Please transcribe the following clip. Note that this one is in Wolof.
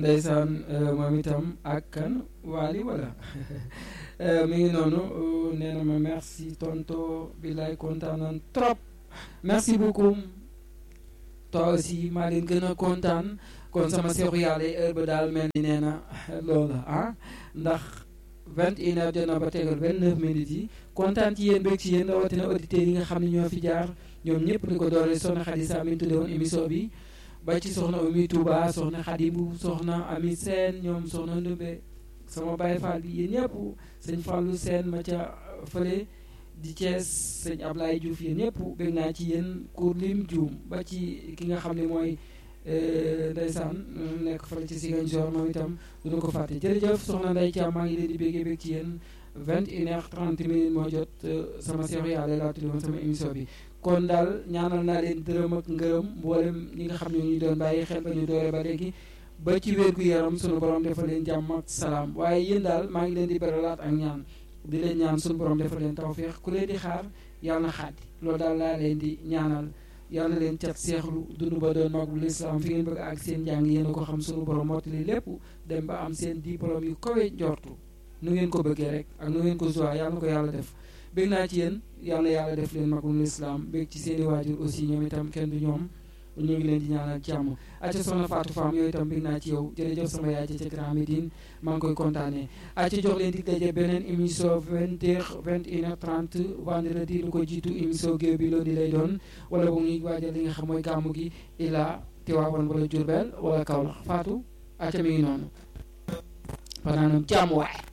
ndeysaan moom itam ak kan waali wala mi ngi noonu nee na ma merci tonto billaay kontaan nan trop merci beaucoup toi aussi maa leen gën a kontaan kon sama seexu yàlla yi heure ba daal mel ni nee na loola ah ndax vingt et une heure jot na ba tegal vingt neuf minutes yi kontaan ci yéen bëgg ci yéen rawatina auditeurs yi nga xam ne ñoo fi jaar ñoom ñëpp di ko doole soxna Xadi Sa mi tudde woon émission bi ba ci soxna Oumy Touba soxna Xadi bu soxna Ami Seen ñoom soxna Ndumbe sama Baye Fall bi yéen ñëpp sëñ Fallou Seen ma ca fële di Thiès sëñ Ablaye Diouf yéen ñëpp bëgg naa ci yéen kur lim juum ba ci ki nga xam ne mooy ndeysaan nekk fële ci Ziguinchor moom itam duñu ko fàtte jërëjëf soxna Ndeye Thiam maa ngi leen di béggee bég ci yéen vingt et une heure trente minutes moo jot sama seexu yàlla laa tuddi woon sama émission bi kon daal ñaanal naa leen dërëm ak ngërëm mboolem ñi nga xam ne ñu doon bàyyi xel ba ñu doore ba léegi ba ci wér gu yaram sunu borom defal leen jàmm ak salaam waaye yéen daal maa ngi leen di beralaat ak ñaan di leen ñaan sunu borom defal leen tawféex ku leen di xaar yàlla na xaati loolu daal laa leen di ñaanal yàlla na leen cat seexlu dund ba doon magul lislaam fi ngeen bëgg ak seen njàng yéen a ko xam sunu borom mottali lépp dem ba am seen diplôme yu kawe njortu nu ngeen ko bëggee rek ak nu ngeen ko joie yàlla na ko yàlla def bég naa ci yéen yàlla yàlla def leen magul lislaam bég ci seeni waajur aussi ñoom itam kenn du ñoom ñu ngi leen di ñaanal jàmm acca soxna Fatou Fam yooyu itam bég naa ci yow jërëjëf sama yaay ca Grand Médine maa ngi koy kontaanee acca jox leen di daje beneen émission vingt heures vingt et une heure trente vendredi lu ko jiitu émission géew bi loolu di lay doon wala bu ñuy waajal li nga xam mooy gàmmu gi ila Tiwaawan wala Jurbel wala Kaolack Fatou acca mi ngi noonu fanaanam jàmm waay